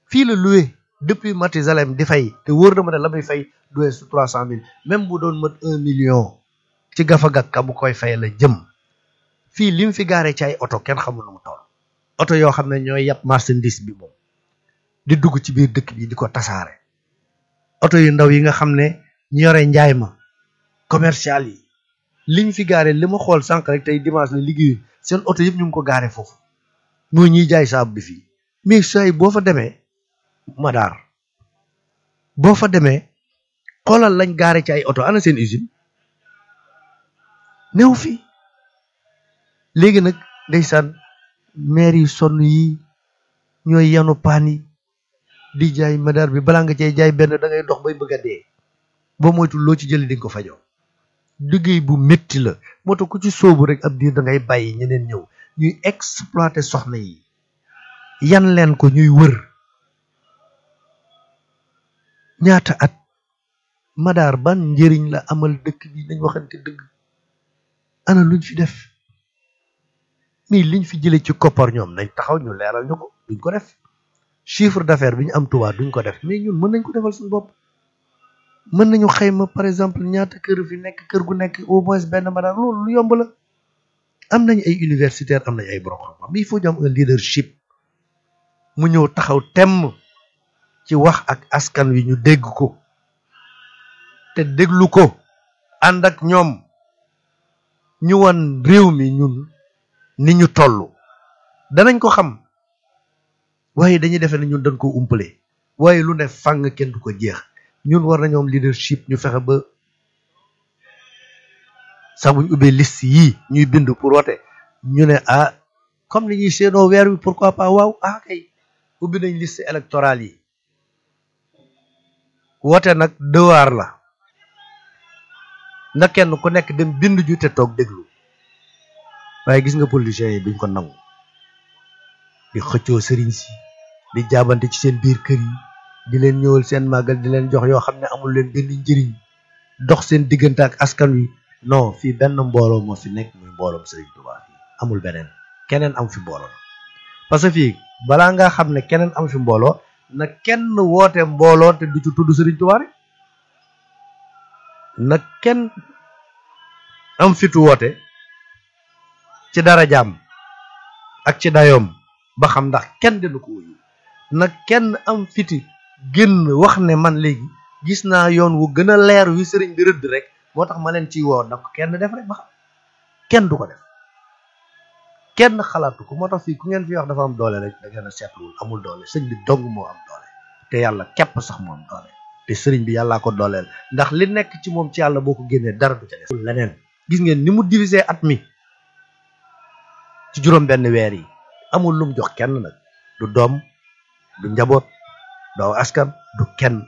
fii la loué depuis Mathusalem di fay te wóor na ma ne la muy fay du su trois cent mille même bu doon mat un million ci gafagak ka bu koy fay la jëm fii lim fi gaaree ci ay oto kenn xamul nu mu toll oto yoo xam ne ñooy yàpp marchandise bi moom di dugg ci biir dëkk bi di ko tasaare oto yu ndaw yi nga xam ne ñu yore njaay ma commercial yi liñ fi gaaree li ma xool sànq rek tey dimanche la liggéeyu seen oto yëpp ñu ngi ko gaaree foofu mooy ñuy jaay saabu bi fii mais say boo fa demee madaar boo fa demee xoolal lañ gaare ci ay oto ana seen usine néew fi léegi nag ndeysaan maire yi sonn yi ñooy yanu paan yi di jaay madaar bi balaa nga cee jaay benn da ngay dox bay bëgg a dee boo moytul loo ci jëli di nga ko fajoo liggéey bu métti la moo tax ku ci sóobu rek ab diir da ngay bàyyi ñeneen ñëw ñuy exploiter soxna yi yan leen ko ñuy wër ñaata at madaar ban njëriñ la amal dëkk bi nañ waxante dëgg ana luñ fi def mais liñ fi jëlee ci koppar ñoom nañ taxaw ñu leeral ñu ko duñ ko def chiffre d'affaires bi ñu am tubaab duñ ko def mais ñun mën nañ ko defal suñu bopp mën nañu xayma par exemple ñaata kër fi nekk kër gu nekk au moins benn madaar loolu lu yomb la am nañ ay universitaire am nañ ay borom xam-xam mais il faut ñu am un leadership mu ñëw taxaw temm ci wax ak askan wi ñu dégg ko te déglu ko ànd ak ñoom ñu wan réew mi ñun ni ñu toll danañ ko xam waaye dañuy defe ne ñun dañ ko umpale waaye lu ne fàng kenn du ko jeex ñun war nañoo am leadership ñu fexe ba sax buñ ubbee liste yii ñuy bind pour wote ñu ne ah comme ni ñuy seenoo weer wi pourquoi pas waaw ah kay ubbi nañ liste électorale yi wote nag devoir la na kenn ku nekk dem bind ju te toog déglu waaye gis nga politiciens yi duñ ko nangu di xëccoo sëriñ si di jaabante ci seen biir kër yi di leen ñëwal seen màggal di leen jox yoo xam ne amul leen benn njëriñ dox seen diggante ak askan wi non fii benn mbooloo moo fi nekk muy mbooloom sëriñ Tuubaa fii amul beneen keneen am fi mbooloo parce que fii balaa nga xam ne keneen am fi mbooloo na kenn woote mbooloo te du ci tudd sëriñ Tuubaa rek na kenn am fitu woote ci dara jaam ak ci dayoom ba xam ndax kenn dina ko wuyu na kenn am fiti génn wax ne man léegi gis naa yoon wu gën a leer wi sëriñ bi rëdd rek moo tax ma leen ciy woo na ko kenn def rek ba xam kenn du ko def kenn xalaatu ko moo tax fii ku ngeen fi wax dafa am doole rek da ngeen a seetluwul amul doole sëñ bi dong moo am doole te yàlla képp sax moo am doole te sëriñ bi yàllaa ko dooleel ndax li nekk ci moom ci yàlla boo ko génnee dara du ca def leneen gis ngeen ni mu diviser at mi ci juróom benn weer yi amul lum jox kenn nag du doom du njaboot doo askan du kenn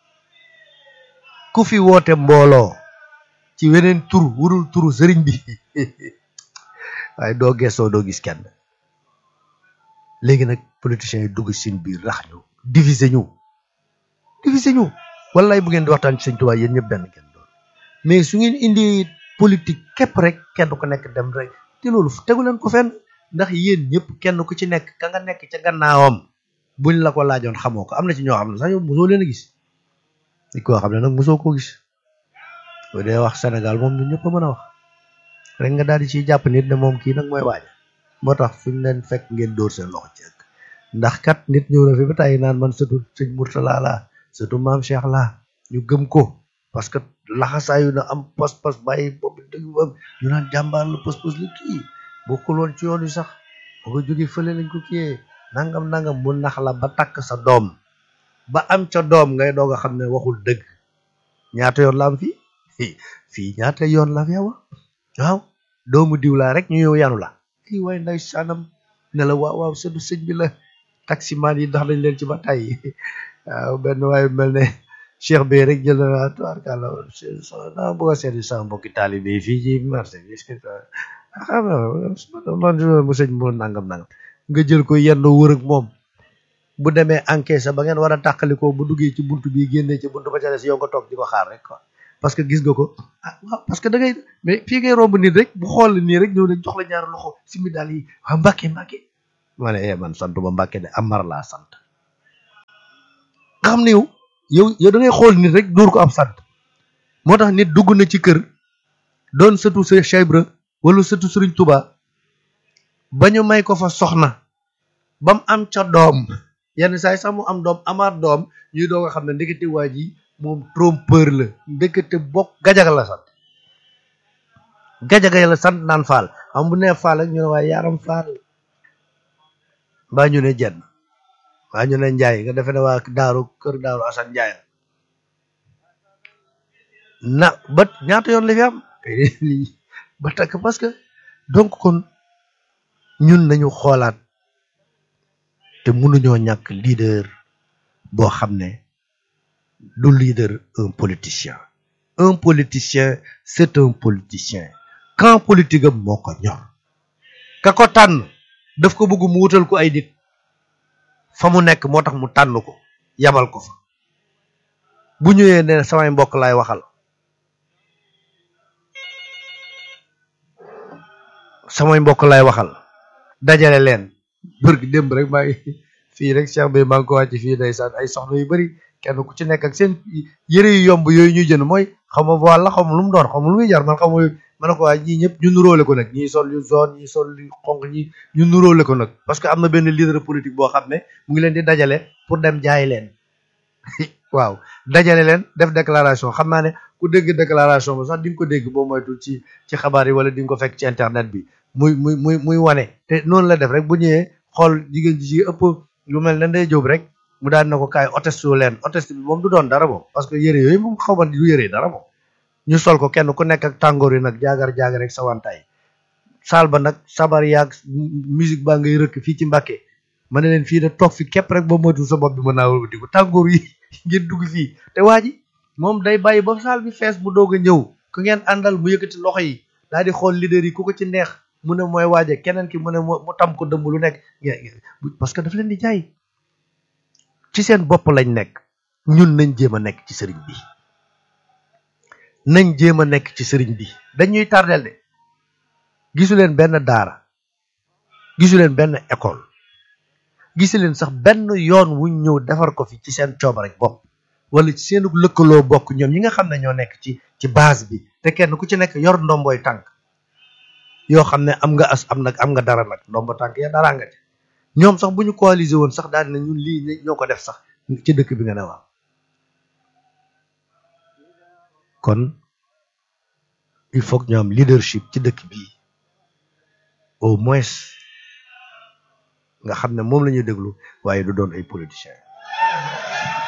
ku fi woote mbooloo ci weneen tur wurul turu sëriñ bi waaye doo gestoo doo gis kenn léegi nag politiciens yi dugg seen biir rax ñu diviser ñu diviser ñu wallaay bu ngeen di waxtaan ci sëñ Tuubaa yéen ñëpp benn kenn doon mais su ngeen indi politique képp rek kenn ku nekk dem rek te loolu tegu leen ko fenn ndax yéen ñëpp kenn ku ci nekk ka nga nekk ca gannaawam buñ la ko laajoon xamoo ko am na ci ñoo xam ne sax yow mosoo leen a gis di koo xam ne nag mosoo koo gis bu dee wax Sénégal moom ñun ñëpp a mën a wax rek nga daal di ciy jàpp nit ne moom kii nag mooy waaja moo tax fuñ leen fekk ngeen dóor seen loxo ci ëkk ndax kat nit ñëw na fi ba tàyyi naan man sëtu sëñ Murtala laa sëtu maam Cheikh laa ñu gëm ko parce que laxasaayu na am pas-pas bàyyi boobu dëgg ba ñu naan jàmbaar la pas-pas la kii bokkul woon ci yoon wi sax ba nga jógee fële lañ ko kiyee nangam nangam mu nax la ba takk sa doom ba am ca doom ngay doog a xam ne waxul dëgg ñaata yoon la am fii fii ñaata yoon la fi wa waaw doomu diw laa rek ñu ñëw yanu la kii waaye nday saanam ne la waaw waaw sëdu sëñ bi la taximaan yi ndax dañ leen ci ba tàyyi waaw benn waaye mel ne cheikh bi rek jël na tubaarkàlla naa bëgg a seeti sama mbokki taalibe yi fii ci marché bi xam nga man mu sëñ mu nangam nangam nga jël ko yenn wër ak moom bu demee encaisse ba ngeen war a tàqalikoo bu duggee ci buntu bi génnee ci buntu ba ca des yow nga toog di ko xaar rek quoi parce que gis nga ko ah waaw parce que da ngay mais fii ngay romb nit rek bu xool nii rek ñëw ne jox la ñaari loxo simi daal yi waa Mbàkke Mbàkke ma ne eh man sant ba Mbàkke de Amar laa sant xam ne yow yow yow da ngay xool nit rek dóor ko ab sant moo tax nit dugg na ci kër doon sëtu Cheikh Ibra wala sëtu Sëriñ Tuba ba ñu may ko fa soxna ba mu am ca doom yenn saa yi sax mu am doom amaat doom ñuy doog a xam ne ndekete waa ji moom trompeur la ndekete bokk gajaga la sant gajaga la sant naan faal xam bu nee faal ak ñu ne waaye yaaram faal mbaa ñu ne jenn waa ñu ne njaay nga defe ne waa daaru kër daaru asan njaay na ba ñaata yoon la fi am ba takk parce que donc kon ñun nañu xoolaat te mënuñoo ñàkk leader boo xam ne du leader un politicien un politicien c'est un politicien camp politique am moo ko ñor ka ko tànn daf ko bëgg mu wutal ko ay nit fa mu nekk moo tax mu tànn ko yabal ko fa bu ñëwee ne samay mbokk laay waxal samay mbokk laay waxal dajale leen bër gi démb rek maa ngi fii rek Cheikh bi maa ngi ko wàcc fii ndeysaan ay soxna yu bari kenn ku ci nekk ak seen yëre yu yomb yooyu ñuy jënd mooy xaw ma wàlla xaw ma lu mu doon xaw ma lu muy jar man xaw ma ma ne ko waa ñii ñëpp ñu nuróole ko nag ñii sol yu zone ñii sol yu xonq ñi ñu nuróole ko nag parce que am na benn leader politique boo xam ne mu ngi leen di dajale pour dem jaay leen waaw dajale leen def déclaration xam naa ne ku dégg déclaration ba sax di nga ko dégg boo moytul ci ci xabaar yi wala di nga ko fekk ci internet bi muy muy muy muy wane te noonu la def rek bu ñëwee xool jigéen ji ci ëpp lu mel ne day jóob rek mu daan na ko kaay oteste leen oteste bi moom du doon dara moom parce que yére yooyu moom xaw ma du yére dara moom ñu sol ko kenn ku nekk ak tàngoor yi nag jaagar jaagar rek sawantaay saal ba nag sabar yaag musique baa ngay rëkk fii ci Mbàkke ma ne leen fii de toog fi képp rek ba moytul sa bopp bi mën naa wëlbati ko tàngoor yi ngeen dugg fii te waa ji moom day bàyyi ba saal bi fees bu doog a ñëw ku ngeen àndal mu yëkkati loxo yi daal di xool leader yi ku ko ci neex mu ne mooy waaje keneen ki mu ne mu tam ko dëmb lu nekk parce que daf leen di jaay ci seen bopp lañ nekk ñun nañ jéem a nekk ci sëriñ bi nañ jéem a nekk ci sëriñ bi dañuy tardel de gisu leen benn daara gisu leen benn école gisu leen sax benn yoon wuñ ñëw defar ko fi ci seen cooba rek bopp wala ci seenu lëkkaloo bokk ñoom ñi nga xam ne ñoo nekk ci ci base bi te kenn ku ci nekk yor ndomboy tànk yoo xam ne am nga as am nag am nga dara nag ndombo tànk ya dara nga ci ñoom sax bu ñu coaliser woon sax daal ne ñun lii ñoo ko def sax ci dëkk bi nga ne waaw kon il faut que ñu am leadership ci dëkk bi au moins nga xam ne moom la ñuy déglu waaye du doon ay politiciens